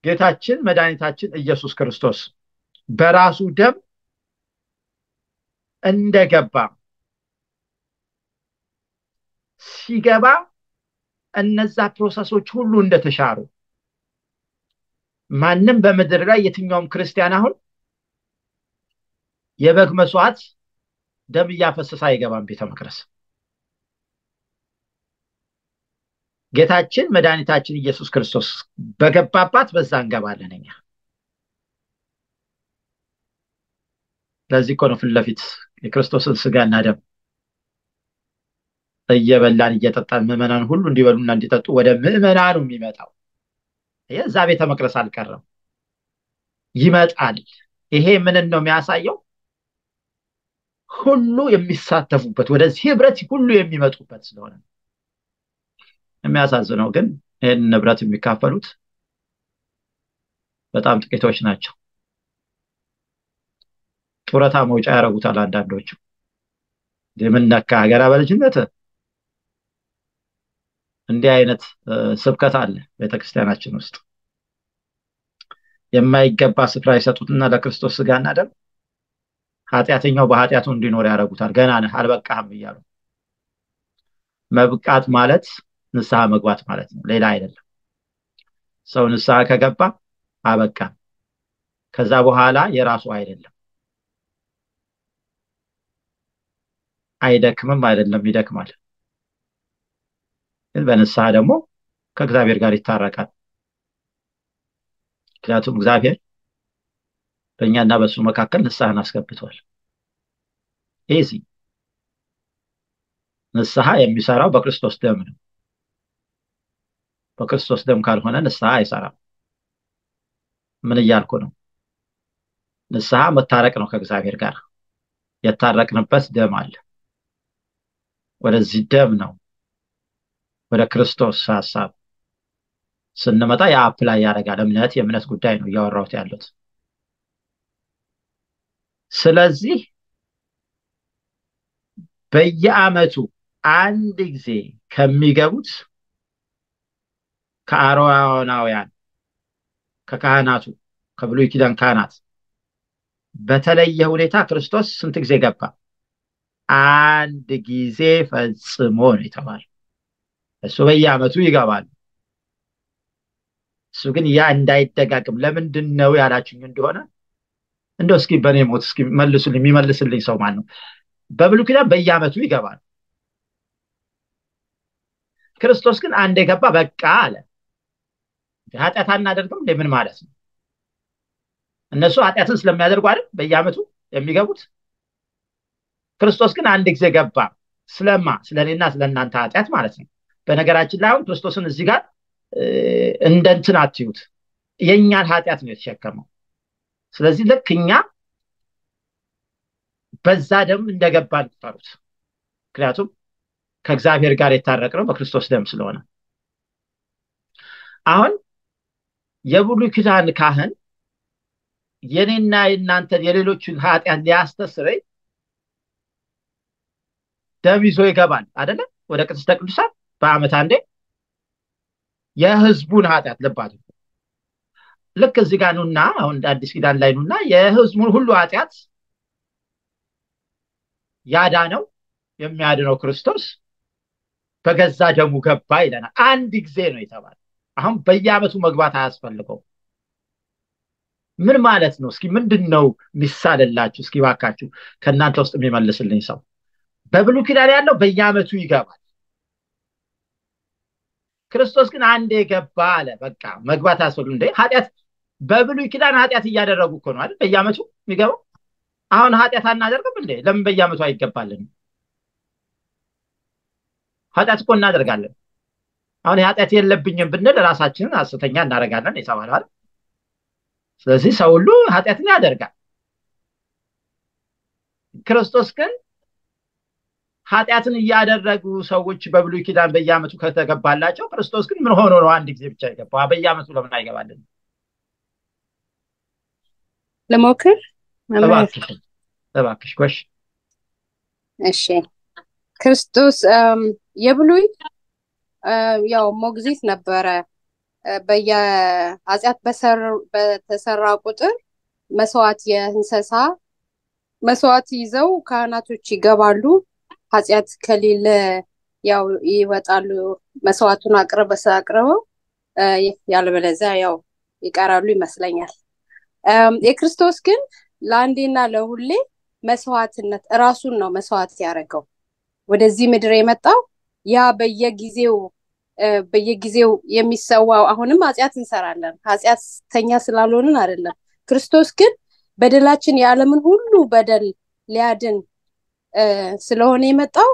ጌታችን መድኃኒታችን ኢየሱስ ክርስቶስ በራሱ ደም እንደገባ ሲገባ እነዛ ፕሮሰሶች ሁሉ እንደተሻሩ ማንም በምድር ላይ የትኛውም ክርስቲያን አሁን የበግ መስዋዕት ደም እያፈሰሰ አይገባም ቤተ መቅደስ። ጌታችን መድኃኒታችን ኢየሱስ ክርስቶስ በገባባት በዛ እንገባለን እኛ። ለዚህ እኮ ነው ፊት ለፊት የክርስቶስን ስጋና ደም እየበላን እየጠጣን ምዕመናን ሁሉ እንዲበሉና እንዲጠጡ ወደ ምዕመናኑ የሚመጣው። እዛ ቤተ መቅደስ አልቀረም፣ ይመጣል። ይሄ ምንን ነው የሚያሳየው? ሁሉ የሚሳተፉበት ወደዚህ ህብረት ሁሉ የሚመጡበት ስለሆነ የሚያሳዝነው ግን ይህን ንብረት የሚካፈሉት በጣም ጥቂቶች ናቸው። ጡረታ መውጫ ያደርጉታል አንዳንዶቹ። የምነካ ሀገራ በልጅነት እንዲህ አይነት ስብከት አለ ቤተክርስቲያናችን ውስጥ። የማይገባ ስፍራ ይሰጡትና ለክርስቶስ ስጋና ደም ኃጢአተኛው በኃጢአቱ እንዲኖር ያደርጉታል። ገና ነህ አልበቃህም እያሉ መብቃት ማለት ንስሐ መግባት ማለት ነው፣ ሌላ አይደለም። ሰው ንስሐ ከገባ አበቃ። ከዛ በኋላ የራሱ አይደለም። አይደክምም አይደለም፣ ይደክማል። ግን በንስሐ ደግሞ ከእግዚአብሔር ጋር ይታረቃል። ምክንያቱም እግዚአብሔር በእኛና በእሱ መካከል ንስሐን አስገብቷል። ይህ ንስሐ የሚሰራው በክርስቶስ ደም ነው። በክርስቶስ ደም ካልሆነ ንስሐ አይሰራም። ምን እያልኩ ነው? ንስሐ መታረቅ ነው ከእግዚአብሔር ጋር። የታረቅንበት ደም አለ። ወደዚህ ደም ነው ወደ ክርስቶስ ሀሳብ ስንመጣ የአፕላይ ያደርጋል። እምነት የእምነት ጉዳይ ነው እያወራሁት ያሉት። ስለዚህ በየዓመቱ አንድ ጊዜ ከሚገቡት ከአሮናውያን ከካህናቱ ከብሉይ ኪዳን ካህናት በተለየ ሁኔታ ክርስቶስ ስንት ጊዜ ገባ? አንድ ጊዜ ፈጽሞ ነው የተባለ። እሱ በየዓመቱ ይገባል። እሱ ግን ያ እንዳይደጋግም ለምንድን ነው ያላችሁኝ እንደሆነ እንደው እስኪ በእኔ ሞት እስኪ መልሱልኝ። የሚመልስልኝ ሰው ማን ነው? በብሉይ ኪዳን በየዓመቱ ይገባል። ክርስቶስ ግን አንድ የገባ በቃ አለ። ኃጢአት አናደርግም እንደ ምን ማለት ነው? እነሱ ኃጢአትን ስለሚያደርጉ አይደል በየዓመቱ የሚገቡት። ክርስቶስ ግን አንድ ጊዜ ገባ። ስለማ ስለኔና ስለእናንተ ኃጢአት ማለት ነው። በነገራችን ላይ አሁን ክርስቶስን እዚህ ጋር እንደ እንትን አትዩት። የእኛን ኃጢአት ነው የተሸከመው። ስለዚህ ልክ እኛ በዛ ደም እንደገባ ቁጠሩት። ምክንያቱም ከእግዚአብሔር ጋር የታረቅነው በክርስቶስ ደም ስለሆነ አሁን የብሉይ ኪዳን ካህን የኔና የእናንተን የሌሎችን ኃጢአት ሊያስተስረኝ ደም ይዞ ይገባል አደለ? ወደ ቅድስተ ቅዱሳን በዓመት አንዴ የህዝቡን ኃጢአት ልብ አድርጉ። ልክ እዚህ ጋር ኑና አሁን አዲስ ኪዳን ላይ ኑና የህዝቡን ሁሉ ኃጢአት ያዳነው የሚያድነው ክርስቶስ በገዛ ደሙ ገባ ይለናል። አንድ ጊዜ ነው የተባለ። አሁን በየዓመቱ መግባት አያስፈልገው። ምን ማለት ነው? እስኪ ምንድን ነው የሚሳልላችሁ? እስኪ ባካችሁ ከእናንተ ውስጥ የሚመልስልኝ ሰው። በብሉይ ኪዳን ያለው በየዓመቱ ይገባል። ክርስቶስ ግን አንዴ ገባ አለ። በቃ መግባት አያስፈልግም። እንደ ኃጢአት በብሉይ ኪዳን ኃጢአት እያደረጉ እኮ ነው አይደል? በየዓመቱ የሚገባው። አሁን ኃጢአት አናደርግም እንዴ? ለምን በየዓመቱ አይገባልን? ኃጢአት እኮ እናደርጋለን። አሁን የኃጢአት የለብኝም ብንል ራሳችንን ሐሰተኛ እናደርጋለን የተባለው አይደል? ስለዚህ ሰው ሁሉ ኃጢአትን ያደርጋል። ክርስቶስ ግን ኃጢአትን እያደረጉ ሰዎች በብሉይ ኪዳን በየዓመቱ ከተገባላቸው ክርስቶስ ግን ምን ሆኖ ነው አንድ ጊዜ ብቻ የገባ? በየዓመቱ ለምን አይገባልን? ልሞክር። እባክሽ ጎሽ። እሺ ክርስቶስ የብሉይ ያው ሞግዚት ነበረ በየኃጢአት በተሰራ ቁጥር መስዋዕት የእንስሳ መስዋዕት ይዘው ካህናቶች ይገባሉ። ኃጢአት ከሌለ ያው ይወጣሉ። መስዋዕቱን አቅርበ አቅርበው ያለበለዚያ ያው ይቀራሉ ይመስለኛል። የክርስቶስ ግን ለአንዴና ለሁሌ መስዋዕትነት እራሱን ነው መስዋዕት ያደረገው ወደዚህ ምድር የመጣው ያ በየጊዜው በየጊዜው የሚሰዋው አሁንም ኃጢአት እንሰራለን። ኃጢአተኛ ስላልሆንን አይደለም። ክርስቶስ ግን በደላችን የዓለምን ሁሉ በደል ሊያድን ስለሆነ የመጣው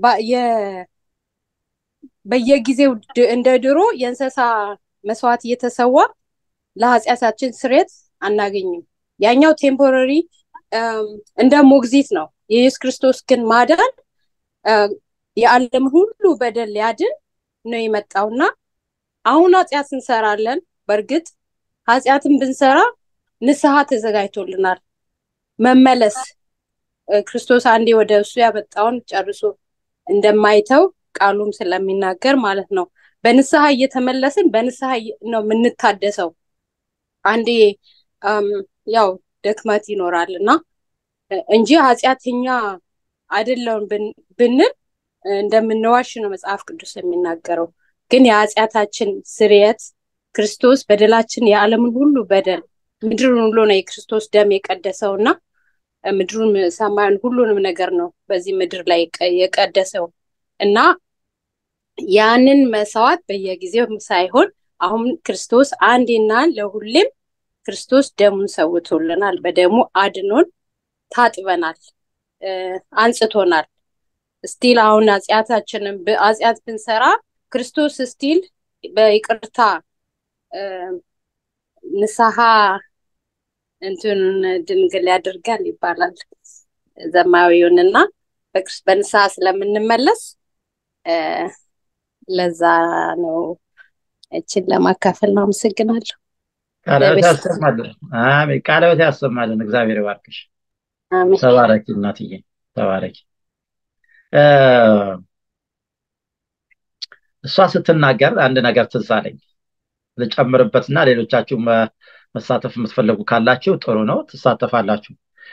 በየጊዜው እንደ ድሮ የእንስሳ መስዋዕት እየተሰዋ ለኃጢአታችን ስሬት አናገኝም። ያኛው ቴምፖረሪ እንደ ሞግዚት ነው። የኢየሱስ ክርስቶስ ግን ማዳን የዓለምን ሁሉ በደል ሊያድን ነው የመጣውና አሁን ኃጢአት እንሰራለን። በእርግጥ ኃጢአትን ብንሰራ ንስሐ ተዘጋጅቶልናል። መመለስ ክርስቶስ አንዴ ወደ እሱ ያመጣውን ጨርሶ እንደማይተው ቃሉም ስለሚናገር ማለት ነው። በንስሐ እየተመለስን በንስሐ ነው የምንታደሰው። አንዴ ያው ድክመት ይኖራል እና እንጂ ኃጢአተኛ አይደለውን ብንል እንደምንዋሽ ነው መጽሐፍ ቅዱስ የሚናገረው። ግን የኃጢአታችን ስርየት ክርስቶስ በደላችን የዓለምን ሁሉ በደል ምድሩን ሁሉ ነው የክርስቶስ ደም የቀደሰው እና ምድሩን ሰማዩን ሁሉንም ነገር ነው በዚህ ምድር ላይ የቀደሰው እና ያንን መስዋዕት በየጊዜው ሳይሆን አሁን ክርስቶስ አንዴና ለሁሌም ክርስቶስ ደሙን ሰውቶልናል። በደሙ አድኖን ታጥበናል፣ አንጽቶናል። ስቲል አሁን ኃጢአታችንን ኃጢአት ብንሰራ ክርስቶስ ስቲል በይቅርታ ንስሐ እንትን ድንግል ያደርጋል ይባላል ዘማዊውን እና በንስሐ ስለምንመለስ ለዛ ነው እችን ለማካፈል ነው። አመሰግናለሁ። ቃለበት ያሰማልን። አሜን። ቃለበት ያሰማልን። እግዚአብሔር ይባርክሽ። አሜን። ተባረኪ እናትዬ፣ ተባረኪ። እሷ ስትናገር አንድ ነገር ትዝ አለኝ ልጨምርበትና ሌሎቻችሁ መሳተፍ የምትፈልጉ ካላችሁ ጥሩ ነው፣ ትሳተፋላችሁ።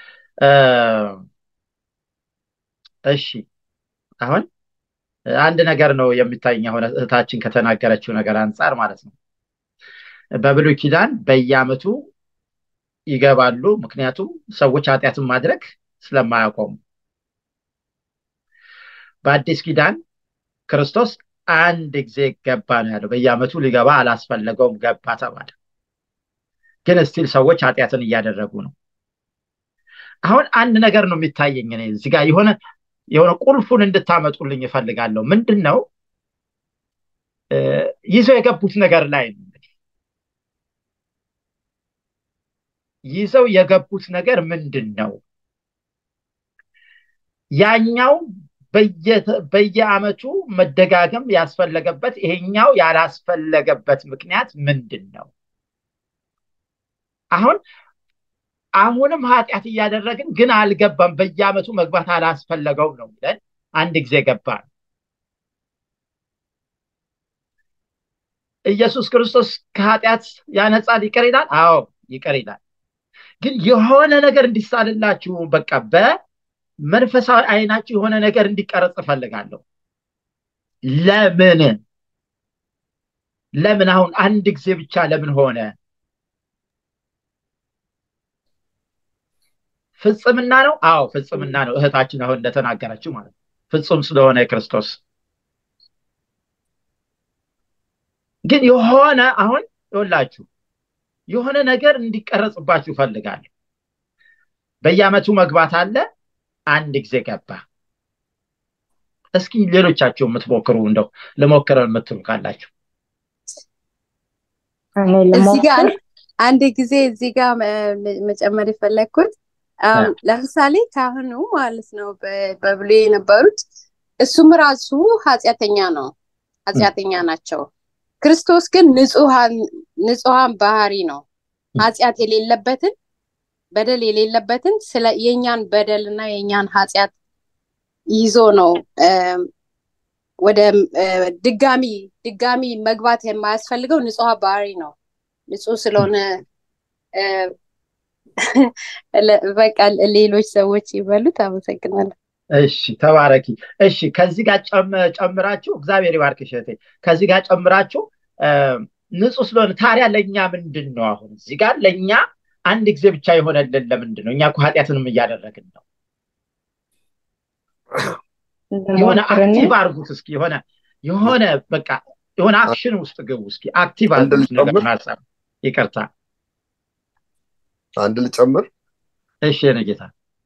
እሺ አሁን አንድ ነገር ነው የሚታየኝ አሁን እህታችን ከተናገረችው ነገር አንጻር ማለት ነው። በብሉይ ኪዳን በየዓመቱ ይገባሉ፣ ምክንያቱም ሰዎች ኃጢአትን ማድረግ ስለማያቆሙ። በአዲስ ኪዳን ክርስቶስ አንድ ጊዜ ገባ ነው ያለው። በየዓመቱ ሊገባ አላስፈለገውም፣ ገባ ተባለ። ግን እስቲል ሰዎች ኃጢአትን እያደረጉ ነው። አሁን አንድ ነገር ነው የሚታየኝ እኔ እዚህ ጋር የሆነ የሆነ ቁልፉን እንድታመጡልኝ እፈልጋለሁ። ምንድን ነው ይዘው የገቡት ነገር ላይ ነው ይዘው የገቡት ነገር ምንድን ነው? ያኛው በየዓመቱ መደጋገም ያስፈለገበት ይሄኛው ያላስፈለገበት ምክንያት ምንድን ነው? አሁን አሁንም ኃጢአት እያደረግን ግን አልገባም፣ በየዓመቱ መግባት አላስፈለገውም ነው ብለን አንድ ጊዜ ገባ ነው። ኢየሱስ ክርስቶስ ከኃጢአት ያነጻል፣ ይቅር ይላል። አዎ ይቅር ይላል። ግን የሆነ ነገር እንዲሳልላችሁ በቃ በመንፈሳዊ አይናችሁ የሆነ ነገር እንዲቀረጽ እፈልጋለሁ። ለምን ለምን አሁን አንድ ጊዜ ብቻ ለምን ሆነ? ፍጽምና ነው። አዎ ፍጽምና ነው። እህታችን አሁን እንደተናገረችው ማለት ነው። ፍጹም ስለሆነ የክርስቶስ ግን የሆነ አሁን ይኸውላችሁ የሆነ ነገር እንዲቀረጽባችሁ እፈልጋለሁ። በየዓመቱ መግባት አለ። አንድ ጊዜ ገባ። እስኪ ሌሎቻችሁ የምትሞክሩ እንደው ልሞክረው የምትሉ ካላችሁ እዚህ ጋር አንድ ጊዜ እዚህ ጋር መጨመር የፈለግኩት ለምሳሌ ካህኑ ማለት ነው በብሉይ የነበሩት እሱም ራሱ ኃጢአተኛ ነው፣ ኃጢአተኛ ናቸው። ክርስቶስ ግን ንጹሐን ባህሪ ነው። ኃጢአት የሌለበትን በደል የሌለበትን ስለ የእኛን በደል እና የእኛን ኃጢአት ይዞ ነው ወደ ድጋሚ ድጋሚ መግባት የማያስፈልገው ንጹሕ ባህሪ ነው። ንጹሕ ስለሆነ በቃ ሌሎች ሰዎች ይበሉት። አመሰግናለሁ። እሺ ተባረኪ። እሺ ከዚህ ጋር ጨምራችሁ እግዚአብሔር ይባርክሽ እህቴ። ከዚህ ጋር ጨምራችሁ ንጹሕ ስለሆነ ታዲያ ለእኛ ምንድን ነው አሁን እዚህ ጋር ለእኛ አንድ ጊዜ ብቻ የሆነልን ለምንድን ነው? እኛ እኮ ኃጢአትንም እያደረግን ነው። የሆነ አክቲቭ አድርጉት እስኪ የሆነ የሆነ በቃ የሆነ አክሽን ውስጥ ግቡ እስኪ አክቲቭ አድርጉት ነገር ሀሳብ ይቅርታ አንድ ልጨምር እሺ የእኔ ጌታ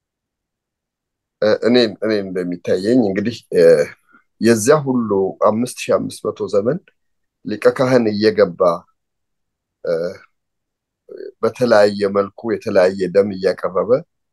እኔ እኔ እንደሚታየኝ እንግዲህ የዚያ ሁሉ አምስት ሺህ አምስት መቶ ዘመን ሊቀ ካህን እየገባ በተለያየ መልኩ የተለያየ ደም እያቀረበ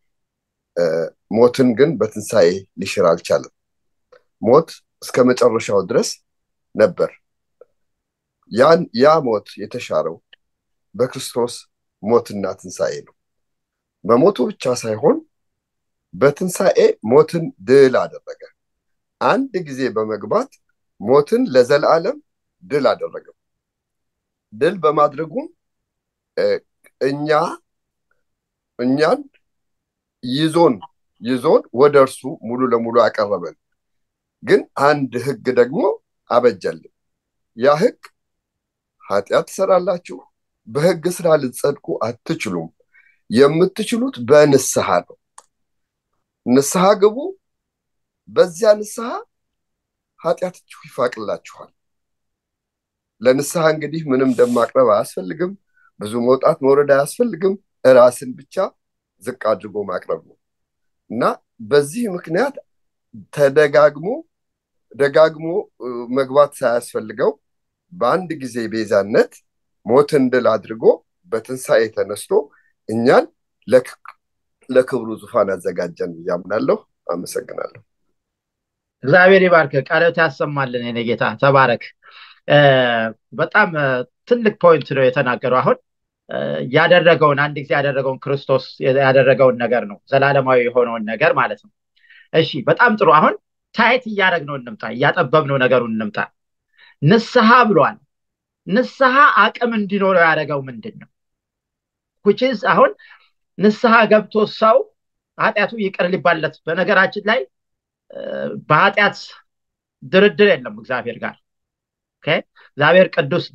ሞትን ግን በትንሣኤ ሊሽር አልቻለም። ሞት እስከ መጨረሻው ድረስ ነበር። ያን ያ ሞት የተሻረው በክርስቶስ ሞትና ትንሣኤ ነው። በሞቱ ብቻ ሳይሆን በትንሣኤ ሞትን ድል አደረገ። አንድ ጊዜ በመግባት ሞትን ለዘላለም ድል አደረገው። ድል በማድረጉም እኛ እኛን ይዞን ይዞን ወደ እርሱ ሙሉ ለሙሉ አቀረበን። ግን አንድ ህግ ደግሞ አበጀልን። ያ ህግ ኃጢአት ትሰራላችሁ፣ በህግ ስራ ልትጸድቁ አትችሉም። የምትችሉት በንስሐ ነው። ንስሐ ግቡ። በዚያ ንስሐ ኃጢአታችሁ ይፋቅላችኋል። ለንስሐ እንግዲህ ምንም ደም ማቅረብ አያስፈልግም። ብዙ መውጣት መውረድ አያስፈልግም። ራስን ብቻ ዝቅ አድርጎ ማቅረብ ነው እና በዚህ ምክንያት ተደጋግሞ ደጋግሞ መግባት ሳያስፈልገው በአንድ ጊዜ ቤዛነት ሞትን ድል አድርጎ በትንሣኤ ተነስቶ እኛን ለክብሩ ዙፋን አዘጋጀን እያምናለሁ። አመሰግናለሁ። እግዚአብሔር ይባርክ፣ ቃልዎት ያሰማልን። የኔ ጌታ ተባረክ። በጣም ትልቅ ፖይንት ነው የተናገረው። አሁን ያደረገውን አንድ ጊዜ ያደረገውን ክርስቶስ ያደረገውን ነገር ነው፣ ዘላለማዊ የሆነውን ነገር ማለት ነው። እሺ፣ በጣም ጥሩ። አሁን ታይት እያደረግነው እንምጣ፣ እያጠበብነው ነገሩን እንምጣ። ንስሐ ብሏል። ንስሐ አቅም እንዲኖረው ያደረገው ምንድን ነው? ኩችዝ አሁን ንስሐ ገብቶ ሰው ኃጢአቱ ይቅር ሊባለት በነገራችን ላይ በኃጢአት ድርድር የለም እግዚአብሔር ጋር እግዚአብሔር ቅዱስ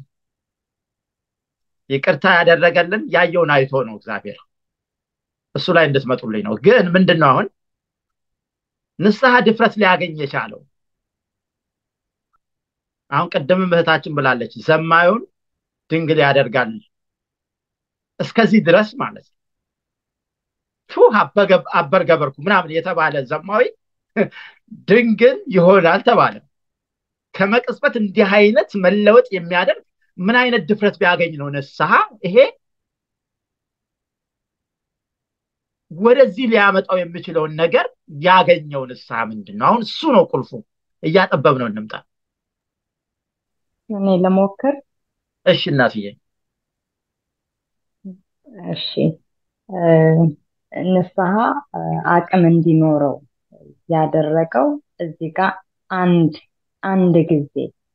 ይቅርታ ያደረገልን ያየውን አይቶ ነው እግዚአብሔር እሱ ላይ እንድትመጡልኝ ነው ግን ምንድን ነው አሁን ንስሐ ድፍረት ሊያገኝ የቻለው አሁን ቅድምም እህታችን ብላለች ዘማዩን ድንግል ያደርጋል እስከዚህ ድረስ ማለት ነው ቱ አበር ገበርኩ ምናምን የተባለ ዘማዊ ድንግል ይሆናል ተባለ ከመቅጽበት እንዲህ አይነት መለወጥ የሚያደርግ ምን አይነት ድፍረት ቢያገኝ ነው ንስሐ ይሄ ወደዚህ ሊያመጣው የሚችለውን ነገር ያገኘው ንስሐ ምንድን ነው አሁን እሱ ነው ቁልፉ እያጠበብ ነው እንምጣ እኔ ለሞክር እሺ እናትዬ እሺ ንስሐ አቅም እንዲኖረው ያደረገው እዚህ ጋር አንድ አንድ ጊዜ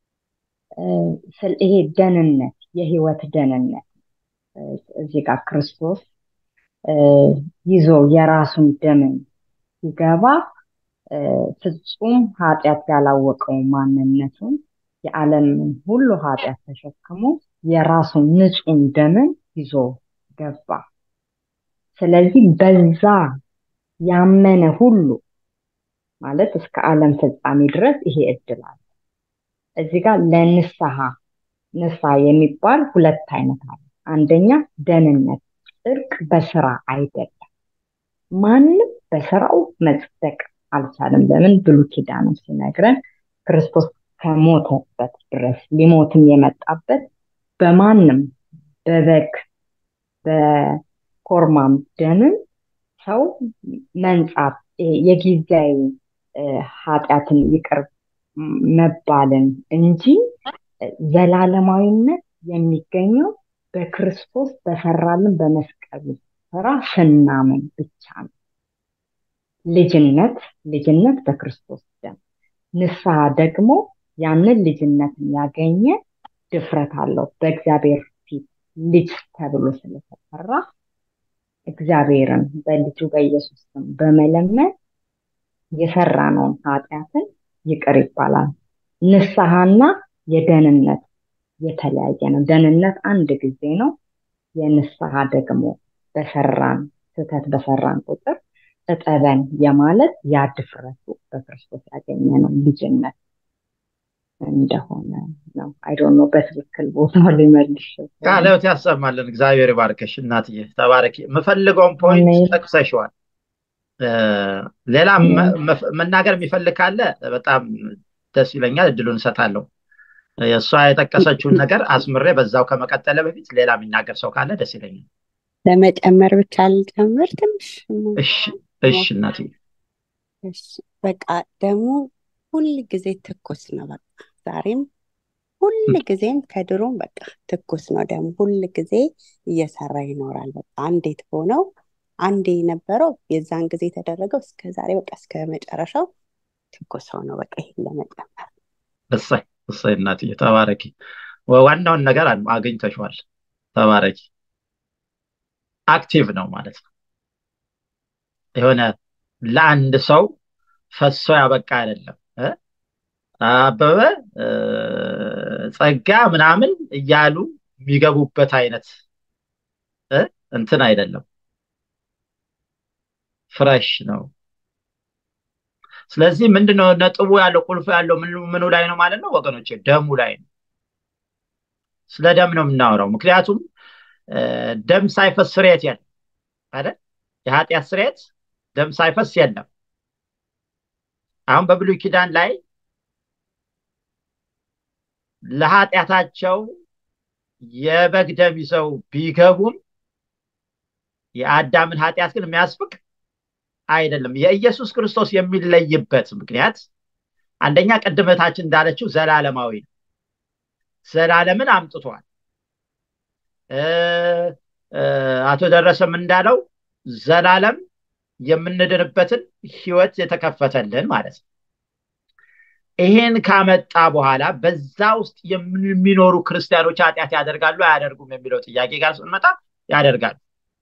ይሄ ደህንነት የህይወት ደህንነት እዚህ ጋር ክርስቶስ ይዞ የራሱን ደምን ሲገባ ፍጹም ኃጢአት ያላወቀው ማንነቱን የዓለምን ሁሉ ኃጢአት ተሸክሞ የራሱን ንጹህ ደምን ይዞ ገባ። ስለዚህ በዛ ያመነ ሁሉ ማለት እስከ ዓለም ፍጻሜ ድረስ ይሄ እድል አለ። እዚህ ጋር ለንስሐ ንስሐ የሚባል ሁለት አይነት አለ። አንደኛ ደህንነት፣ ጽድቅ በስራ አይደለም። ማንም በስራው መጽደቅ አልቻለም። ለምን ብሉ ኪዳኑ ሲነግረን ክርስቶስ ከሞተበት ድረስ ሊሞትም የመጣበት በማንም በበግ በኮርማም ደምን ሰው መንጻት የጊዜያዊ ኃጢአትን ይቅር መባልን እንጂ ዘላለማዊነት የሚገኘው በክርስቶስ በሰራልን በመስቀሉ ስራ ስናምን ብቻ ነው። ልጅነት ልጅነት በክርስቶስ ደም፣ ንስሐ ደግሞ ያንን ልጅነትን ያገኘ ድፍረት አለው በእግዚአብሔር ፊት ልጅ ተብሎ ስለተጠራ እግዚአብሔርን በልጁ በኢየሱስ ስም በመለመን የሰራነውን ኃጢአትን ይቅር ይባላል። ንስሐና የደህንነት የተለያየ ነው። ደህንነት አንድ ጊዜ ነው። የንስሐ ደግሞ በሰራን ስህተት በሰራን ቁጥር እጠበን የማለት ያ ድፍረቱ በክርስቶስ ያገኘ ነው ልጅነት እንደሆነ ነው። አይዶኖ በትክክል ቦታው ሊመልሽ ቃልዎት ያሰማልን። እግዚአብሔር ይባርከሽ እናትዬ፣ ተባረኪ። የምፈልገውን ፖይንት አሜን። ጠቅሰሽዋል። ሌላ መናገር የሚፈልግ ካለ በጣም ደስ ይለኛል፣ እድሉን እሰጣለሁ። እሷ የጠቀሰችውን ነገር አስምሬ በዛው ከመቀጠለ በፊት ሌላ የሚናገር ሰው ካለ ደስ ይለኛል። ለመጨመር ብቻ ልጨምር ትንሽ እሺ፣ እሺ እናትዬ። እሺ፣ በቃ ደግሞ ሁል ጊዜ ትኩስ ነው። በቃ ዛሬም ሁል ጊዜም ከድሮም በቃ ትኩስ ነው። ደግሞ ሁል ጊዜ እየሰራ ይኖራል። በቃ አንዴት ሆነው አንዴ የነበረው የዛን ጊዜ የተደረገው እስከ ዛሬ በቃ እስከ መጨረሻው ትኩስ ሆነው በቃ ይሄን ለመጨመር እሰይ እሰይ እናትዬ ተባረኪ። ዋናውን ነገር አግኝተሽዋል። ተባረኪ። አክቲቭ ነው ማለት ነው። የሆነ ለአንድ ሰው ፈሶ ያበቃ አይደለም። አበበ ጸጋ ምናምን እያሉ የሚገቡበት አይነት እንትን አይደለም። ፍረሽ ነው። ስለዚህ ምንድነው ነጥቡ ያለው ቁልፉ ያለው ምኑ ላይ ነው ማለት ነው ወገኖች? ደሙ ላይ ነው። ስለ ደም ነው የምናወራው። ምክንያቱም ደም ሳይፈስ ስርየት የለም አይደል? የኃጢአት ስርየት ደም ሳይፈስ የለም። አሁን በብሉይ ኪዳን ላይ ለኃጢአታቸው የበግ ደም ይዘው ቢገቡም የአዳምን ኃጢአት ግን የሚያስፍቅ አይደለም። የኢየሱስ ክርስቶስ የሚለይበት ምክንያት አንደኛ ቅድመታችን እንዳለችው ዘላለማዊ ነው። ዘላለምን አምጥቷል። አቶ ደረሰም እንዳለው ዘላለም የምንድንበትን ህይወት የተከፈተልን ማለት ነው። ይሄን ካመጣ በኋላ በዛ ውስጥ የሚኖሩ ክርስቲያኖች ኃጢአት ያደርጋሉ አያደርጉም የሚለው ጥያቄ ጋር ስንመጣ ያደርጋሉ።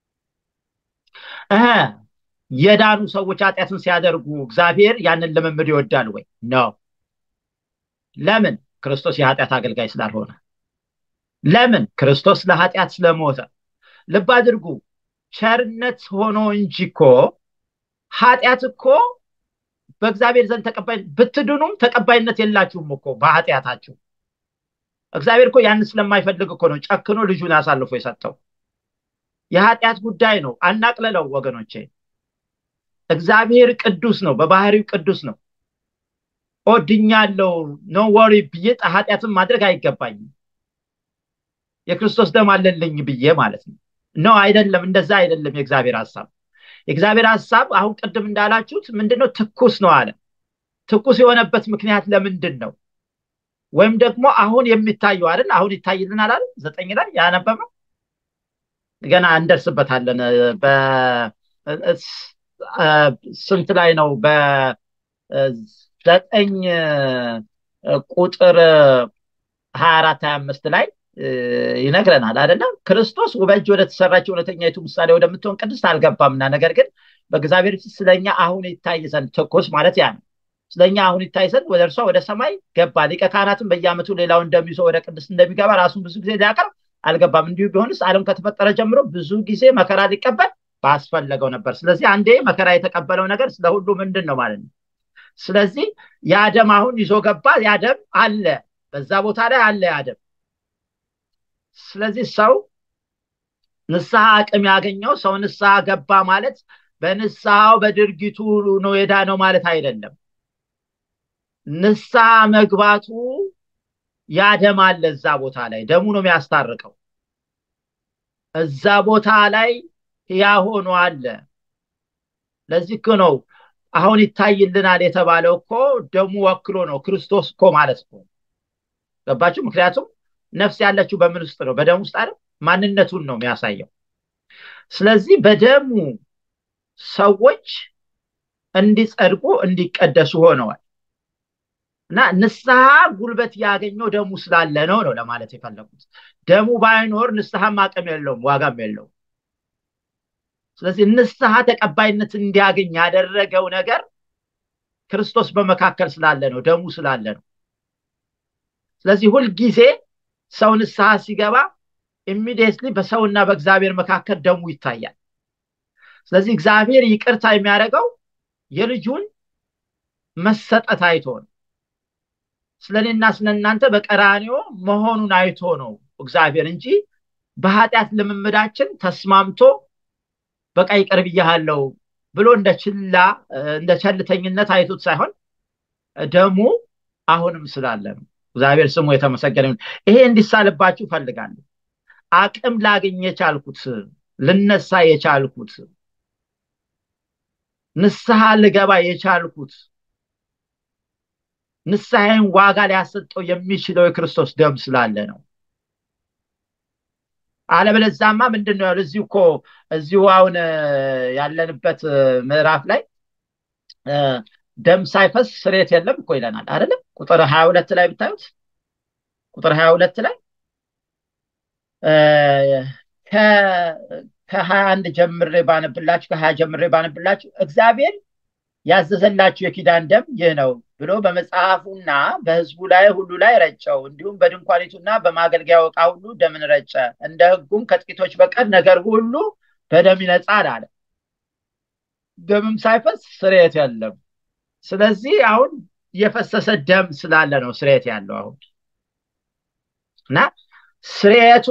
የዳኑ ሰዎች ኃጢአትን ሲያደርጉ እግዚአብሔር ያንን ልምምድ ይወዳል ወይ? ነው። ለምን? ክርስቶስ የኃጢአት አገልጋይ ስላልሆነ። ለምን? ክርስቶስ ለኃጢአት ስለሞተ። ልብ አድርጉ። ቸርነት ሆኖ እንጂ እኮ ኃጢአት እኮ በእግዚአብሔር ዘንድ ተቀባይ ብትድኑም ተቀባይነት የላችሁም እኮ በኃጢአታችሁ። እግዚአብሔር እኮ ያንን ስለማይፈልግ እኮ ነው ጨክኖ ልጁን አሳልፎ የሰጠው። የኃጢአት ጉዳይ ነው። አናቅለለው ወገኖቼ። እግዚአብሔር ቅዱስ ነው፣ በባህሪው ቅዱስ ነው። ኦድኛለው ኖ ወሪ ብዬ ኃጢአትን ማድረግ አይገባኝም። የክርስቶስ ደም አለልኝ ብዬ ማለት ነው። ነው አይደለም፣ እንደዛ አይደለም የእግዚአብሔር ሀሳብ። የእግዚአብሔር ሀሳብ አሁን ቅድም እንዳላችሁት ምንድነው? ትኩስ ነው አለ። ትኩስ የሆነበት ምክንያት ለምንድን ነው? ወይም ደግሞ አሁን የሚታየው አይደል? አሁን ይታይልናል አይደል? ዘጠኝ ላይ ያነበበው ገና እንደርስበታለን። ስንት ላይ ነው? በዘጠኝ ቁጥር ሀያ አራት ሀያ አምስት ላይ ይነግረናል አይደለም? ክርስቶስ በእጅ ወደ ተሰራች እውነተኛይቱ ምሳሌ ወደምትሆን ቅድስት አልገባምና፣ ነገር ግን በእግዚአብሔር ፊት ስለኛ አሁን ይታይ ዘንድ ትኩስ ማለት ያ ነው። ስለኛ አሁን ይታይ ዘንድ ወደ እርሷ ወደ ሰማይ ገባ። ሊቀ ካህናትም በየዓመቱ ሌላው እንደሚይዞ ወደ ቅድስት እንደሚገባ ራሱን ብዙ ጊዜ ሊያቀርብ አልገባም። እንዲሁ ቢሆንስ ዓለም ከተፈጠረ ጀምሮ ብዙ ጊዜ መከራ ሊቀበል ባስፈለገው ነበር። ስለዚህ አንዴ መከራ የተቀበለው ነገር ስለ ሁሉ ምንድን ነው ማለት ነው። ስለዚህ ያ ደም አሁን ይዞ ገባ። ያ ደም አለ፣ በዛ ቦታ ላይ አለ ያ ደም። ስለዚህ ሰው ንስሐ አቅም ያገኘው ሰው ንስሐ ገባ ማለት በንስሐው በድርጊቱ ነው የዳነው ማለት አይደለም። ንስሐ መግባቱ ያ ደም አለ እዛ ቦታ ላይ ደሙ ነው የሚያስታርቀው። እዛ ቦታ ላይ ያ ሆኖ አለ። ለዚህ እኮ ነው አሁን ይታይልናል የተባለው እኮ ደሙ ወክሎ ነው ክርስቶስ እኮ ማለት እኮ ገባችሁ? ምክንያቱም ነፍስ ያለችው በምን ውስጥ ነው? በደም ውስጥ አይደል? ማንነቱን ነው የሚያሳየው። ስለዚህ በደሙ ሰዎች እንዲጸድቁ እንዲቀደሱ ሆነዋል። እና ንስሐ ጉልበት ያገኘው ደሙ ስላለ ነው ነው ለማለት የፈለጉት። ደሙ ባይኖር ንስሐም አቅም የለውም፣ ዋጋም የለውም። ስለዚህ ንስሐ ተቀባይነት እንዲያገኝ ያደረገው ነገር ክርስቶስ በመካከል ስላለ ነው፣ ደሙ ስላለ ነው። ስለዚህ ሁልጊዜ ሰው ንስሐ ሲገባ ኢሚዲየትሊ በሰውና በእግዚአብሔር መካከል ደሙ ይታያል። ስለዚህ እግዚአብሔር ይቅርታ የሚያደርገው የልጁን መሰጠት አይቶ ነው። ስለ እኔና ስለ እናንተ በቀራንዮ መሆኑን አይቶ ነው እግዚአብሔር እንጂ በኃጢአት ልምምዳችን ተስማምቶ በቃ ይቅር ብያለሁ ብሎ እንደ ችላ እንደ ቸልተኝነት አይቶት ሳይሆን ደሙ አሁንም ስላለ ነው። እግዚአብሔር ስሙ የተመሰገነ ይሁን። ይሄ እንዲሳልባችሁ ፈልጋለሁ። አቅም ላገኝ የቻልኩት ልነሳ የቻልኩት ንስሐ ልገባ የቻልኩት ንስሐዬን ዋጋ ሊያሰጠው የሚችለው የክርስቶስ ደም ስላለ ነው። አለበለዛማ ምንድን ነው ያለው? እዚሁ እኮ እዚሁ አሁን ያለንበት ምዕራፍ ላይ ደም ሳይፈስ ስሬት የለም እኮ ይለናል አይደለም? ቁጥር ሀያ ሁለት ላይ ብታዩት ቁጥር ሀያ ሁለት ላይ ከሀያ አንድ ጀምሬ ባነብላችሁ ከሀያ ጀምሬ ባነብላችሁ እግዚአብሔር ያዘዘላችሁ የኪዳን ደም ይህ ነው ብሎ በመጽሐፉና በሕዝቡ ላይ ሁሉ ላይ ረጨው። እንዲሁም በድንኳኒቱና በማገልገያው ዕቃ ሁሉ ደምን ረጨ። እንደ ሕጉም ከጥቂቶች በቀር ነገር ሁሉ በደም ይነጻል አለ። ደምም ሳይፈስ ስርየት የለም። ስለዚህ አሁን የፈሰሰ ደም ስላለ ነው ስርየት ያለው አሁን እና ስርየቱ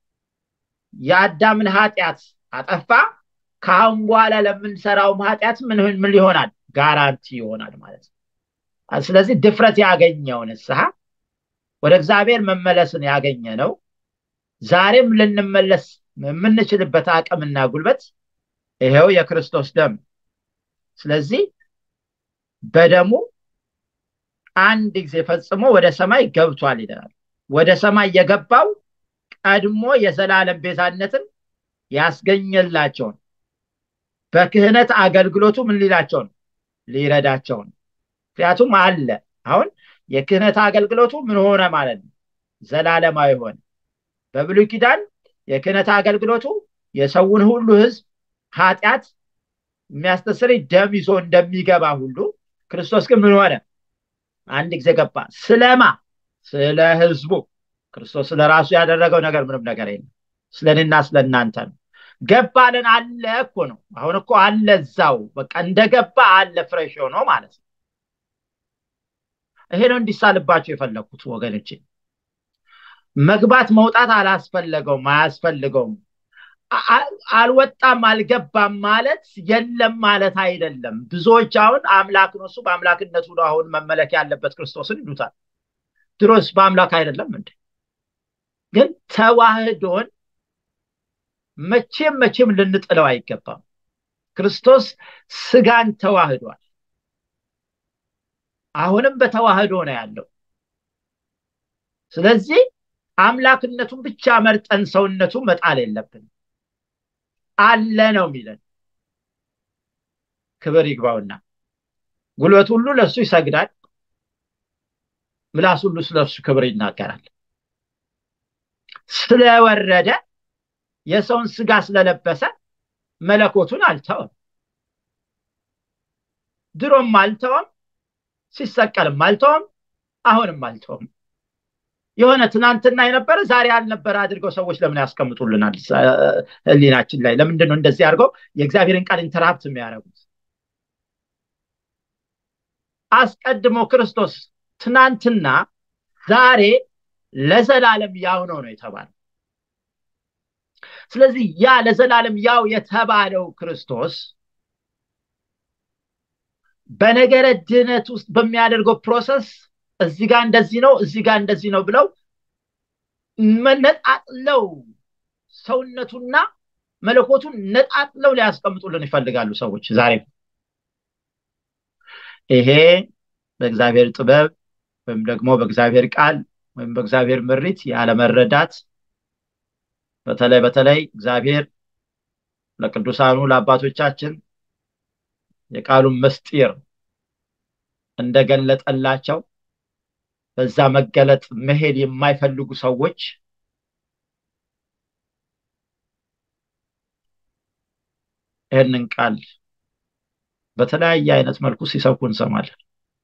የአዳምን ኃጢአት አጠፋ። ከአሁን በኋላ ለምንሰራውም ኃጢአት ምን ምን ይሆናል? ጋራንቲ ይሆናል ማለት ነው። ስለዚህ ድፍረት ያገኘው ንስሐ ወደ እግዚአብሔር መመለስን ያገኘ ነው። ዛሬም ልንመለስ የምንችልበት አቅምና ጉልበት ይሄው የክርስቶስ ደም። ስለዚህ በደሙ አንድ ጊዜ ፈጽሞ ወደ ሰማይ ገብቷል ይለናል። ወደ ሰማይ የገባው ቀድሞ የዘላለም ቤዛነትን ያስገኘላቸውን በክህነት አገልግሎቱ ምን ሊላቸው ነው? ሊረዳቸው ነው። ምክንያቱም አለ አሁን የክህነት አገልግሎቱ ምን ሆነ ማለት ነው? ዘላለማዊ ሆነ። በብሉይ ኪዳን የክህነት አገልግሎቱ የሰውን ሁሉ ሕዝብ ኃጢአት የሚያስተስር ደም ይዞ እንደሚገባ ሁሉ ክርስቶስ ግን ምን ሆነ? አንድ ጊዜ ገባ። ስለማ ስለ ሕዝቡ ክርስቶስ ስለ ራሱ ያደረገው ነገር ምንም ነገር የለም። ስለ እኔና ስለ እናንተ ነው። ገባልን አለ እኮ ነው። አሁን እኮ አለ እዛው በቃ እንደገባ አለ ፍሬሽ ሆኖ ማለት ነው። ይሄ ነው እንዲሳልባቸው የፈለግኩት ወገኖቼ። መግባት መውጣት አላስፈለገውም፣ አያስፈልገውም። አልወጣም አልገባም ማለት የለም ማለት አይደለም። ብዙዎች አሁን አምላክ ነው እሱ በአምላክነቱ ነው አሁን መመለክ ያለበት ክርስቶስን ይሉታል። ድሮስ በአምላክ አይደለም እንዴ? ግን ተዋህዶን መቼም መቼም ልንጥለው አይገባም። ክርስቶስ ስጋን ተዋህዷል። አሁንም በተዋህዶ ነው ያለው። ስለዚህ አምላክነቱን ብቻ መርጠን ሰውነቱ መጣል የለብንም። አለ ነው የሚለን። ክብር ይግባውና ጉልበት ሁሉ ለእሱ ይሰግዳል፣ ምላስ ሁሉ ስለ እሱ ክብር ይናገራል። ስለወረደ የሰውን ስጋ ስለለበሰ መለኮቱን አልተወም። ድሮም አልተወም፣ ሲሰቀልም አልተወም፣ አሁንም አልተወም። የሆነ ትናንትና የነበረ ዛሬ ያልነበረ አድርገው ሰዎች ለምን ያስቀምጡልናል? ሕሊናችን ላይ ለምንድን ነው እንደዚህ አድርገው የእግዚአብሔርን ቃል ኢንተራፕት የሚያደርጉት? አስቀድሞ ክርስቶስ ትናንትና ዛሬ ለዘላለም ያው ነው ነው የተባለው። ስለዚህ ያ ለዘላለም ያው የተባለው ክርስቶስ በነገረ ድህነት ውስጥ በሚያደርገው ፕሮሰስ እዚህ ጋር እንደዚህ ነው፣ እዚህ ጋር እንደዚህ ነው ብለው ነጣጥለው ሰውነቱና መለኮቱን ነጣጥለው ሊያስቀምጡልን ይፈልጋሉ ሰዎች ዛሬም። ይሄ በእግዚአብሔር ጥበብ ወይም ደግሞ በእግዚአብሔር ቃል ወይም በእግዚአብሔር ምሪት ያለመረዳት በተለይ በተለይ እግዚአብሔር ለቅዱሳኑ ለአባቶቻችን የቃሉን ምስጢር እንደገለጠላቸው በዛ መገለጥ መሄድ የማይፈልጉ ሰዎች ይህንን ቃል በተለያየ አይነት መልኩ ሲሰብኩ እንሰማለን።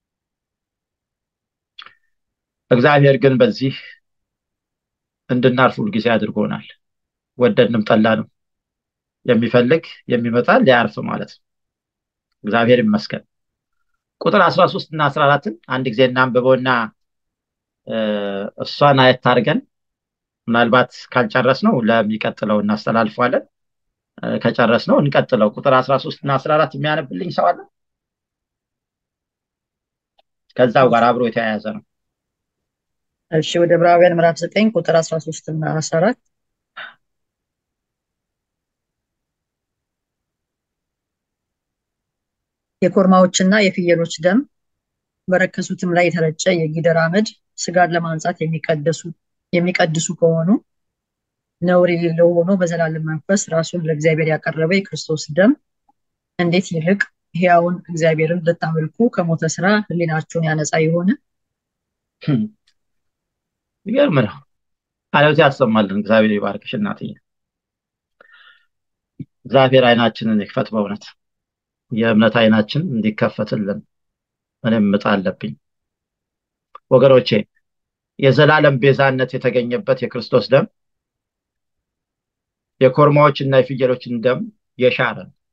እግዚአብሔር ግን በዚህ እንድናርፍ ሁልጊዜ አድርጎናል። ወደድንም ጠላንም የሚፈልግ የሚመጣ ሊያርፍ ማለት ነው። እግዚአብሔር ይመስገን። ቁጥር አስራ ሶስት እና አስራ አራትን አንድ ጊዜ እናንብበውና እሷን አየት አድርገን ምናልባት ካልጨረስ ነው ለሚቀጥለው እናስተላልፈዋለን። ከጨረስ ነው እንቀጥለው። ቁጥር አስራ ሶስት እና አስራ አራት የሚያነብልኝ ሰው አለ? ከዛው ጋር አብሮ የተያያዘ ነው። እሺ ወደ ዕብራውያን ምዕራፍ ዘጠኝ ቁጥር አስራ ሶስት እና አስራ አራት የኮርማዎችና የፍየሎች ደም በረከሱትም ላይ የተረጨ የጊደር አመድ ስጋን ለማንጻት የሚቀድሱ ከሆኑ ነውር የሌለው ሆኖ በዘላለም መንፈስ ራሱን ለእግዚአብሔር ያቀረበ የክርስቶስ ደም እንዴት ይልቅ ሕያውን እግዚአብሔርን ልታመልኩ ከሞተ ስራ ሕሊናችሁን ያነጻ የሆነ ይገርም ነው። ቃልዎት ያሰማልን። እግዚአብሔር ይባርክሽ እናትዬ። እግዚአብሔር አይናችንን ይክፈት። በእውነት የእምነት አይናችን እንዲከፈትልን ምንም ምጥ አለብኝ ወገኖቼ። የዘላለም ቤዛነት የተገኘበት የክርስቶስ ደም የኮርማዎችና የፍየሎችን ደም የሻረ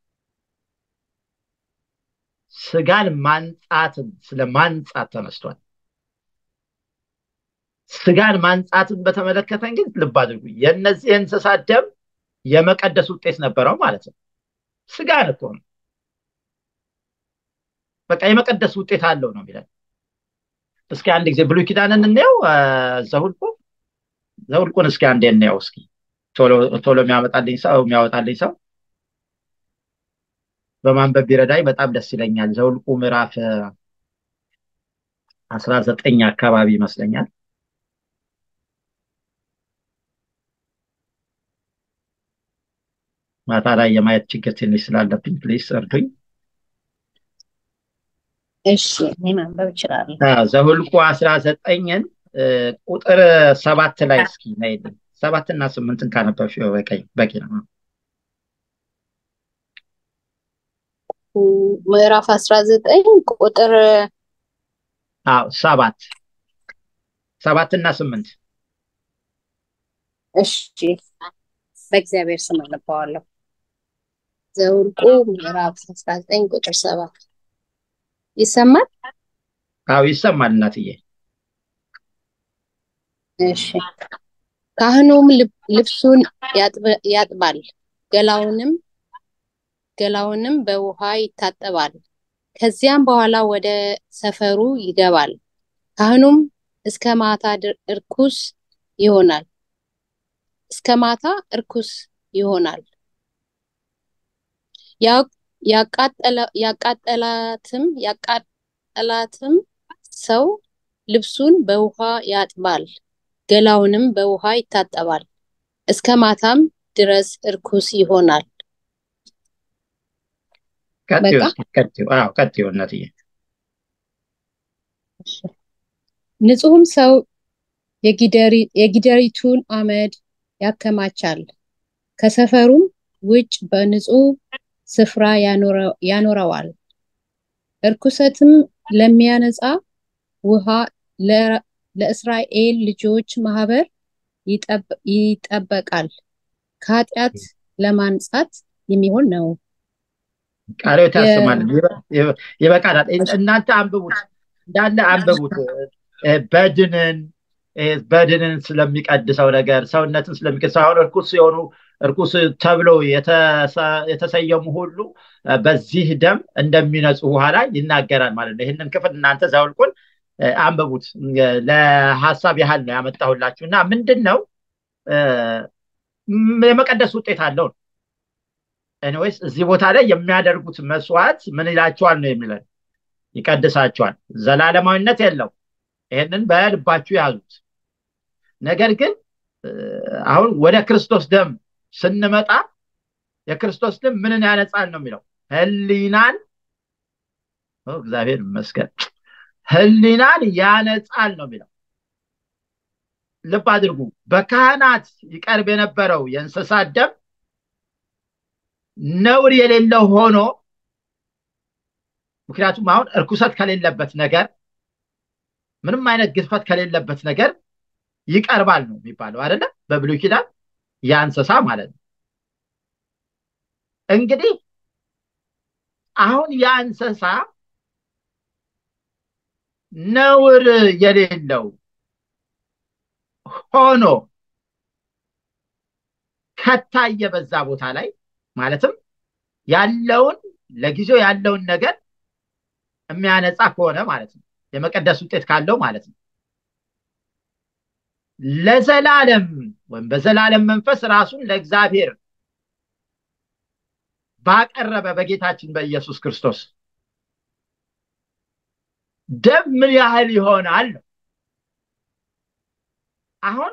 ስጋን ማንጻትን ስለ ማንጻት ተነስቷል። ስጋን ማንጻትን በተመለከተ እንግዲህ ልብ አድርጉ። የእነዚህ የእንስሳት ደም የመቀደስ ውጤት ነበረው ማለት ነው። ስጋን እኮ ነው በቃ የመቀደስ ውጤት አለው ነው የሚለን። እስኪ አንድ ጊዜ ብሉይ ኪዳንን እንየው። ዘሁልቁ ዘሁልቁን እስኪ አንዴ እንየው እስኪ ቶሎ የሚያመጣልኝ ሰው የሚያወጣልኝ ሰው በማንበብ ቢረዳኝ በጣም ደስ ይለኛል። ዘውልቁ ምዕራፍ አስራ ዘጠኝ አካባቢ ይመስለኛል። ማታ ላይ የማየት ችግር ትንሽ ስላለብኝ ፕሊስ እርዱኝ። እሺ እኔ ማንበብ እችላለሁ። ዘሁልቁ አስራ ዘጠኝን ቁጥር ሰባት ላይ እስኪ ነይልኝ። ሰባት እና ስምንትን ካነበብሽ በቂ ነው። ምዕራፍ አስራ ዘጠኝ ቁጥር አዎ ሰባት ሰባት እና ስምንት እሺ በእግዚአብሔር ስም አነባዋለሁ። ዘውልቁ ምዕራፍ አስራ ዘጠኝ ቁጥር ሰባት ይሰማል? አዎ ይሰማል እናትዬ። እሺ ካህኑም ልብሱን ያጥባል፣ ገላውንም ገላውንም በውሃ ይታጠባል። ከዚያም በኋላ ወደ ሰፈሩ ይገባል። ካህኑም እስከ ማታ እርኩስ ይሆናል እስከ ማታ እርኩስ ይሆናል። ያቃጠላትም ያቃጠላትም ሰው ልብሱን በውሃ ያጥባል፣ ገላውንም በውሃ ይታጠባል፣ እስከ ማታም ድረስ እርኩስ ይሆናል። ቀጥዩ እናትዬ። ንጹሕም ሰው የጊደሪቱን አመድ ያከማቻል፣ ከሰፈሩም ውጭ በንጹሕ ስፍራ ያኖረዋል። እርኩሰትም ለሚያነጻ ውሃ ለእስራኤል ልጆች ማህበር ይጠበቃል፣ ከኃጢአት ለማንጻት የሚሆን ነው። ቃልዎት ያሰማልን። ይበቃናል። እናንተ አንብቡት፣ እንዳለ አንብቡት። በድንን በድንን ስለሚቀድሰው ነገር ሰውነትን ስለሚቀድሰው አሁን እርኩስ የሆኑ እርኩስ ተብለው የተሰየሙ ሁሉ በዚህ ደም እንደሚነጹ በኋላ ይናገራል ማለት ነው። ይህንን ክፍል እናንተ ዘውልቁን አንብቡት። ለሀሳብ ያህል ነው ያመጣሁላችሁ እና ምንድን ነው የመቀደስ ውጤት አለው ነው። ኤኒዌይስ እዚህ ቦታ ላይ የሚያደርጉት መስዋዕት ምን ይላቸዋል ነው የሚለን፣ ይቀድሳቸዋል። ዘላለማዊነት የለው። ይህንን በልባችሁ ያዙት። ነገር ግን አሁን ወደ ክርስቶስ ደም ስንመጣ የክርስቶስ ደም ምንን ያነጻል ነው የሚለው ህሊናን እግዚአብሔር ይመስገን ህሊናን ያነጻል ነው የሚለው። ልብ አድርጉ። በካህናት ይቀርብ የነበረው የእንስሳት ደም ነውር የሌለው ሆኖ ምክንያቱም አሁን እርኩሰት ከሌለበት ነገር ምንም አይነት ግድፈት ከሌለበት ነገር ይቀርባል ነው የሚባለው አይደለ? በብሉይ ኪዳን ያ እንስሳ ማለት ነው። እንግዲህ አሁን ያ እንስሳ ነውር የሌለው ሆኖ ከታየ በዛ ቦታ ላይ ማለትም ያለውን ለጊዜው ያለውን ነገር የሚያነጻ ከሆነ ማለት ነው። የመቀደስ ውጤት ካለው ማለት ነው። ለዘላለም ወይም በዘላለም መንፈስ ራሱን ለእግዚአብሔር ባቀረበ በጌታችን በኢየሱስ ክርስቶስ ደም ምን ያህል ይሆናል ነው። አሁን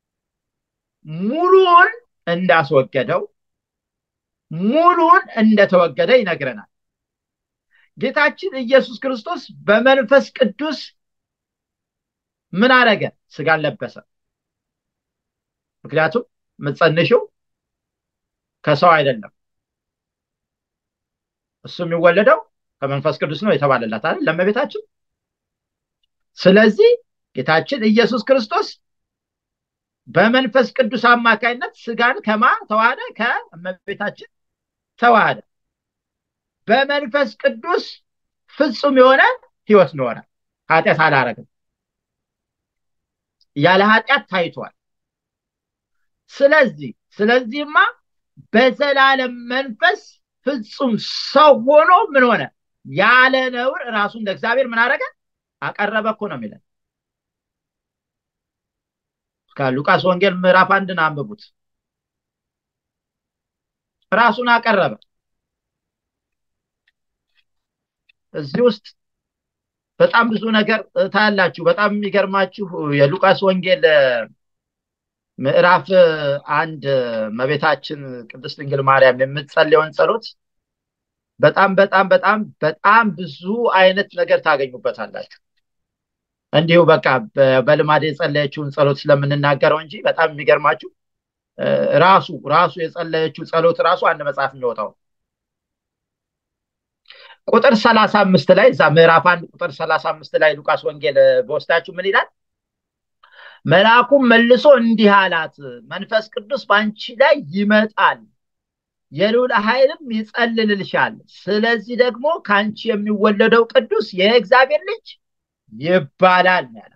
ሙሉውን እንዳስወገደው ሙሉውን እንደተወገደ ይነግረናል። ጌታችን ኢየሱስ ክርስቶስ በመንፈስ ቅዱስ ምን አረገ? ስጋን ለበሰ። ምክንያቱም የምትጸንሽው ከሰው አይደለም፣ እሱ የሚወለደው ከመንፈስ ቅዱስ ነው የተባለላት አይደል ለእመቤታችን። ስለዚህ ጌታችን ኢየሱስ ክርስቶስ በመንፈስ ቅዱስ አማካይነት ስጋን ከማ ተዋሃደ? ከእመቤታችን ተዋሃደ። በመንፈስ ቅዱስ ፍጹም የሆነ ህይወት ኖረ። ኃጢአት አላረግም። ያለ ኃጢአት ታይቷል። ስለዚህ ስለዚህማ በዘላለም መንፈስ ፍጹም ሰው ሆኖ ምን ሆነ? ያለ ነውር ራሱን ለእግዚአብሔር ምን አረገ? አቀረበ እኮ ነው የሚለን። ከሉቃስ ወንጌል ምዕራፍ አንድን አንብቡት። ራሱን አቀረበ። እዚህ ውስጥ በጣም ብዙ ነገር ታያላችሁ። በጣም የሚገርማችሁ የሉቃስ ወንጌል ምዕራፍ አንድ እመቤታችን ቅድስት ድንግል ማርያም የምትጸልየውን ጸሎት በጣም በጣም በጣም በጣም ብዙ አይነት ነገር ታገኙበታላችሁ። እንዲሁ በቃ በልማድ የጸለየችውን ጸሎት ስለምንናገረው እንጂ በጣም የሚገርማችሁ ራሱ ራሱ የጸለየችው ጸሎት ራሱ አንድ መጽሐፍ የሚወጣው ቁጥር ሰላሳ አምስት ላይ እዛ ምዕራፍ አንድ ቁጥር ሰላሳ አምስት ላይ ሉቃስ ወንጌል በወስዳችሁ ምን ይላል? መልአኩም መልሶ እንዲህ አላት፣ መንፈስ ቅዱስ በአንቺ ላይ ይመጣል፣ የልዑል ኃይልም ይጸልልልሻል። ስለዚህ ደግሞ ከአንቺ የሚወለደው ቅዱስ የእግዚአብሔር ልጅ ይባላል ያላት።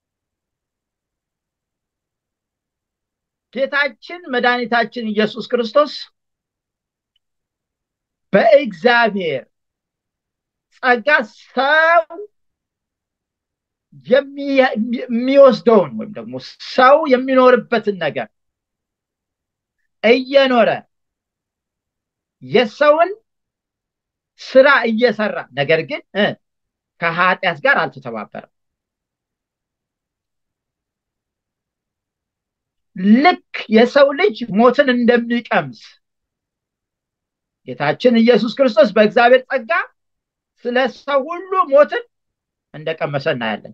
ጌታችን መድኃኒታችን ኢየሱስ ክርስቶስ በእግዚአብሔር ጸጋ ሰው የሚወስደውን ወይም ደግሞ ሰው የሚኖርበትን ነገር እየኖረ የሰውን ስራ እየሰራ ነገር ግን ከኃጢአት ጋር አልተተባበረም። ልክ የሰው ልጅ ሞትን እንደሚቀምስ ጌታችን ኢየሱስ ክርስቶስ በእግዚአብሔር ጸጋ ስለ ሰው ሁሉ ሞትን እንደቀመሰ እናያለን።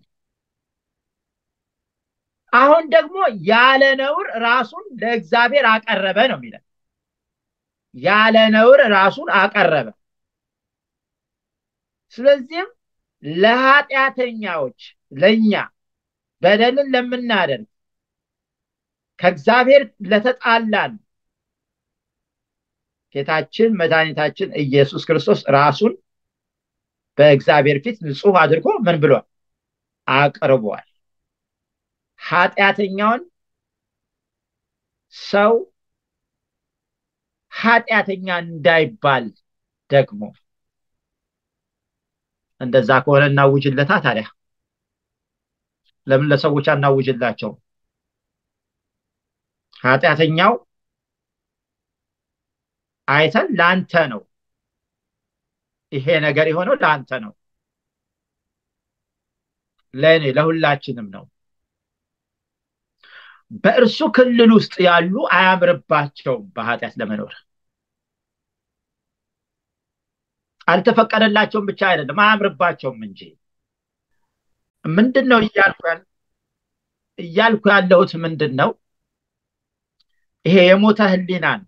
አሁን ደግሞ ያለ ነውር ራሱን ለእግዚአብሔር አቀረበ ነው የሚለን። ያለ ነውር ራሱን አቀረበ። ስለዚህም ለኃጢአተኛዎች ለእኛ በደልን ለምናደርግ ከእግዚአብሔር ለተጣላን ጌታችን መድኃኒታችን ኢየሱስ ክርስቶስ ራሱን በእግዚአብሔር ፊት ንጹሕ አድርጎ ምን ብሏል? አቅርቧል። ኃጢአተኛውን ሰው ኃጢአተኛ እንዳይባል ደግሞ እንደዛ ከሆነ እናውጅለታ። ታዲያ ለምን ለሰዎች አናውጅላቸው? ኃጢአተኛው አይተን ለአንተ ነው ይሄ ነገር የሆነው ለአንተ ነው፣ ለእኔ ለሁላችንም ነው። በእርሱ ክልል ውስጥ ያሉ አያምርባቸውም በኃጢአት ለመኖር አልተፈቀደላቸውም ብቻ አይደለም አያምርባቸውም እንጂ ምንድን ነው እያልኩ እያልኩ ያለሁት ምንድን ነው? ይሄ የሞተ ህሊናን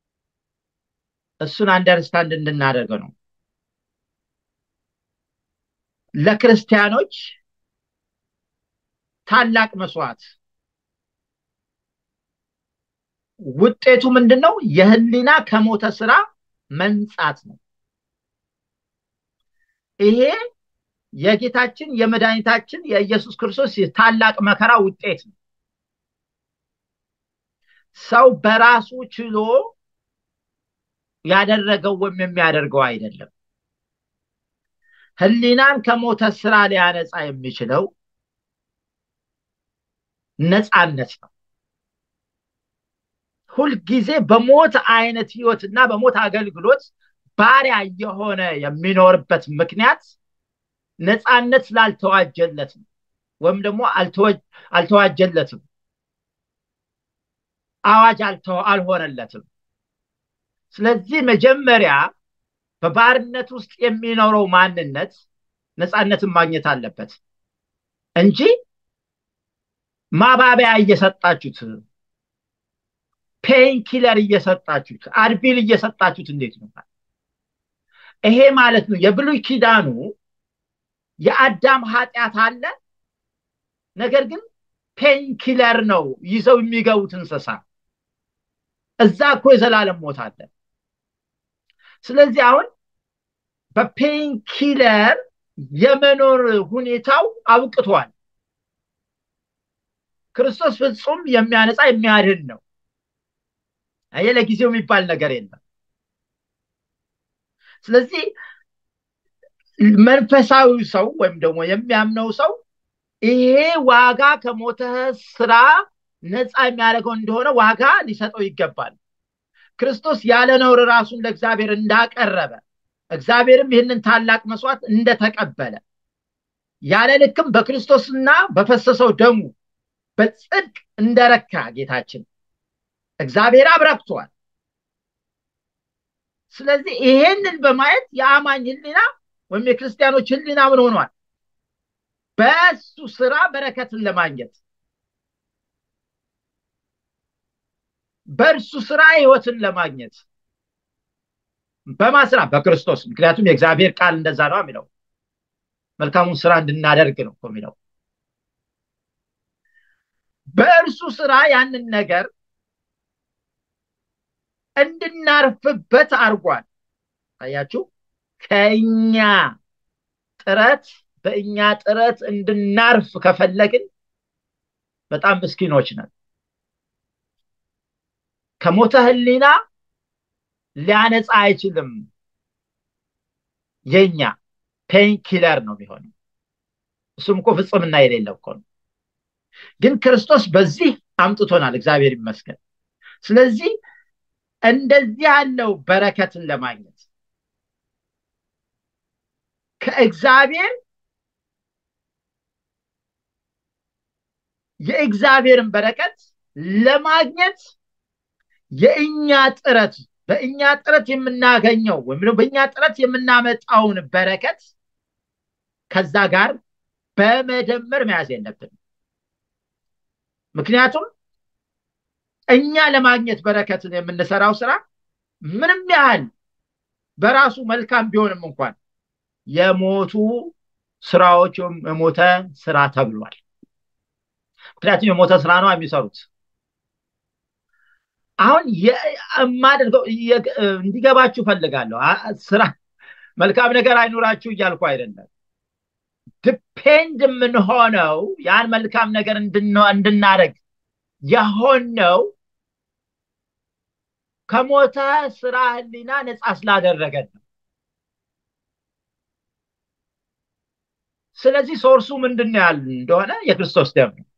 እሱን አንደርስታንድ እንድናደርገው ነው። ለክርስቲያኖች ታላቅ መስዋዕት ውጤቱ ምንድን ነው? የህሊና ከሞተ ስራ መንጻት ነው። ይሄ የጌታችን የመድኃኒታችን የኢየሱስ ክርስቶስ ታላቅ መከራ ውጤት ነው። ሰው በራሱ ችሎ ያደረገው ወይም የሚያደርገው አይደለም። ህሊናን ከሞተ ስራ ሊያነጻ የሚችለው ነፃነት ነው። ሁልጊዜ በሞት አይነት ህይወትና በሞት አገልግሎት ባሪያ የሆነ የሚኖርበት ምክንያት ነፃነት ስላልተዋጀለት ነው፣ ወይም ደግሞ አልተዋጀለትም፣ አዋጅ አልሆነለትም። ስለዚህ መጀመሪያ በባርነት ውስጥ የሚኖረው ማንነት ነፃነትን ማግኘት አለበት እንጂ ማባቢያ እየሰጣችሁት ፔን ኪለር እየሰጣችሁት አድቢል እየሰጣችሁት እንዴት ነው? ይሄ ማለት ነው የብሉይ ኪዳኑ የአዳም ኃጢአት አለ። ነገር ግን ፔን ኪለር ነው ይዘው የሚገቡት እንስሳ። እዛ እኮ የዘላለም ሞት አለ። ስለዚህ አሁን በፔን ኪለር የመኖር ሁኔታው አብቅቷል። ክርስቶስ ፍጹም የሚያነጻ የሚያድን ነው። ይሄ ለጊዜው የሚባል ነገር የለም። ስለዚህ መንፈሳዊ ሰው ወይም ደግሞ የሚያምነው ሰው ይሄ ዋጋ ከሞተ ስራ ነፃ የሚያደርገው እንደሆነ ዋጋ ሊሰጠው ይገባል። ክርስቶስ ያለ ነውር ራሱን ለእግዚአብሔር እንዳቀረበ እግዚአብሔርም ይህንን ታላቅ መስዋዕት እንደተቀበለ ያለ ልክም በክርስቶስና በፈሰሰው ደሙ በጽድቅ እንደረካ ጌታችን እግዚአብሔር አብረክቷል። ስለዚህ ይሄንን በማየት የአማኝ ህሊና ወይም የክርስቲያኖች ህሊና ምን ሆኗል? በሱ ስራ በረከትን ለማግኘት በእርሱ ስራ ህይወትን ለማግኘት በማስራ በክርስቶስ ምክንያቱም የእግዚአብሔር ቃል እንደዛ ነው የሚለው መልካሙን ስራ እንድናደርግ ነው የሚለው በእርሱ ስራ ያንን ነገር እንድናርፍበት አድርጓል። አያችሁ፣ ከእኛ ጥረት በእኛ ጥረት እንድናርፍ ከፈለግን በጣም ምስኪኖች ነን። ከሞተ ህሊና ሊያነጻ አይችልም። የኛ ፔን ኪለር ነው የሚሆነው። እሱም እኮ ፍጽምና የሌለው እኮ ነው። ግን ክርስቶስ በዚህ አምጥቶናል፣ እግዚአብሔር ይመስገን። ስለዚህ እንደዚህ ያለው በረከትን ለማግኘት ከእግዚአብሔር የእግዚአብሔርን በረከት ለማግኘት የእኛ ጥረት በእኛ ጥረት የምናገኘው ወይም በእኛ ጥረት የምናመጣውን በረከት ከዛ ጋር በመደመር መያዝ የለብንም። ምክንያቱም እኛ ለማግኘት በረከትን የምንሰራው ስራ ምንም ያህል በራሱ መልካም ቢሆንም እንኳን የሞቱ ስራዎች የሞተ ስራ ተብሏል። ምክንያቱም የሞተ ስራ ነው የሚሰሩት። አሁን የማደርገው እንዲገባችሁ ፈልጋለሁ። ስራ መልካም ነገር አይኖራችሁ እያልኩ አይደለም። ዲፔንድ የምንሆነው ያን መልካም ነገር እንድናደርግ የሆነው ከሞተ ስራ ህሊና ነፃ ስላደረገን ነው። ስለዚህ ሶርሱ ምንድን ነው ያሉ እንደሆነ የክርስቶስ ደም ነው።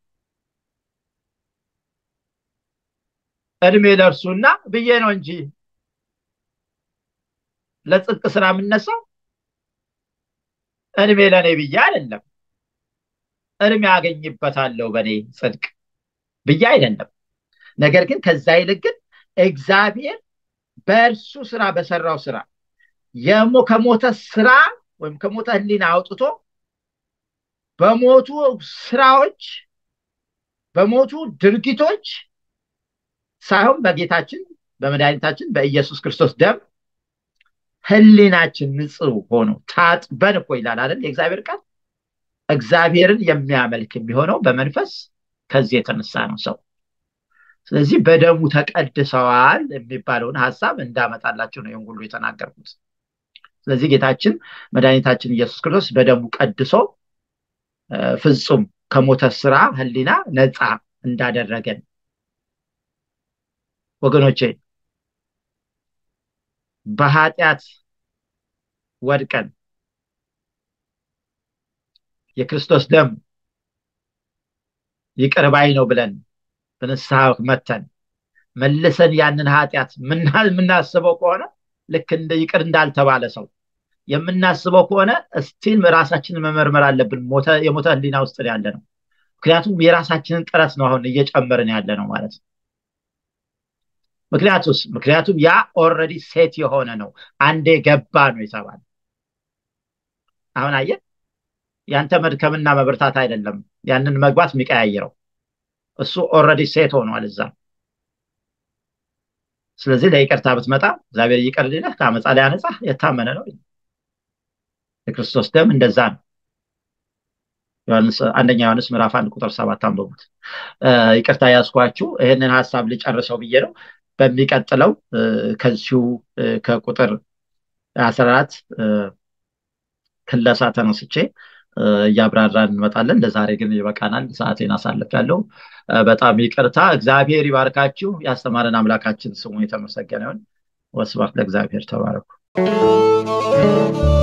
እድሜ ለእርሱና ብዬ ነው እንጂ ለጽድቅ ስራ የምነሳው እድሜ ለእኔ ብዬ አይደለም። እድሜ ያገኝበታለሁ በእኔ ጽድቅ ብዬ አይደለም። ነገር ግን ከዛ ይልቅ ግን እግዚአብሔር በእርሱ ስራ በሰራው ስራ ከሞተ ስራ ወይም ከሞተ ህሊና አውጥቶ በሞቱ ስራዎች በሞቱ ድርጊቶች ሳይሆን በጌታችን በመድኃኒታችን በኢየሱስ ክርስቶስ ደም ህሊናችን ንጹህ ሆኖ ታጥበን እኮ ይላል አይደል የእግዚአብሔር ቃል እግዚአብሔርን የሚያመልክ የሚሆነው በመንፈስ ከዚህ የተነሳ ነው ሰው ስለዚህ በደሙ ተቀድሰዋል የሚባለውን ሀሳብ እንዳመጣላቸው ነው ይህን ሁሉ የተናገርኩት ስለዚህ ጌታችን መድኃኒታችን ኢየሱስ ክርስቶስ በደሙ ቀድሶ ፍጹም ከሞተ ስራ ህሊና ነፃ እንዳደረገን ወገኖቼ በኃጢአት ወድቀን የክርስቶስ ደም ይቅር ባይ ነው ብለን በንስሐ መተን መልሰን ያንን ኃጢአት የምናስበው ከሆነ ልክ እንደ ይቅር እንዳልተባለ ሰው የምናስበው ከሆነ እስቲል ራሳችንን መመርመር አለብን የሞተ ህሊና ውስጥ ያለ ነው ምክንያቱም የራሳችንን ጥረት ነው አሁን እየጨመርን ያለ ነው ማለት ነው ምክንያቱስ ምክንያቱም ያ ኦልሬዲ ሴት የሆነ ነው አንዴ ገባ ነው የተባለ አሁን አየ ያንተ መድከምና መብርታት አይደለም ያንን መግባት የሚቀያየረው እሱ ኦልሬዲ ሴት ሆኗል እዛ ስለዚህ ለይቅርታ ብትመጣ እግዚአብሔር ይቅር ሊለህ ከአመፃ ላይ አነጻ የታመነ ነው የክርስቶስ ደም እንደዛ ነው አንደኛ ዮሐንስ ምዕራፍ አንድ ቁጥር ሰባት አንብቡት ይቅርታ ያስኳችሁ ይህንን ሀሳብ ልጨርሰው ብዬ ነው በሚቀጥለው ከዚሁ ከቁጥር አስራ አራት ክለሳ ተነስቼ እያብራራን እንመጣለን ለዛሬ ግን ይበቃናል ሰዓቴን አሳልፍ ያለው በጣም ይቅርታ እግዚአብሔር ይባርካችሁ ያስተማረን አምላካችን ስሙ የተመሰገነ ይሁን ወስብሐት ለእግዚአብሔር ተባረኩ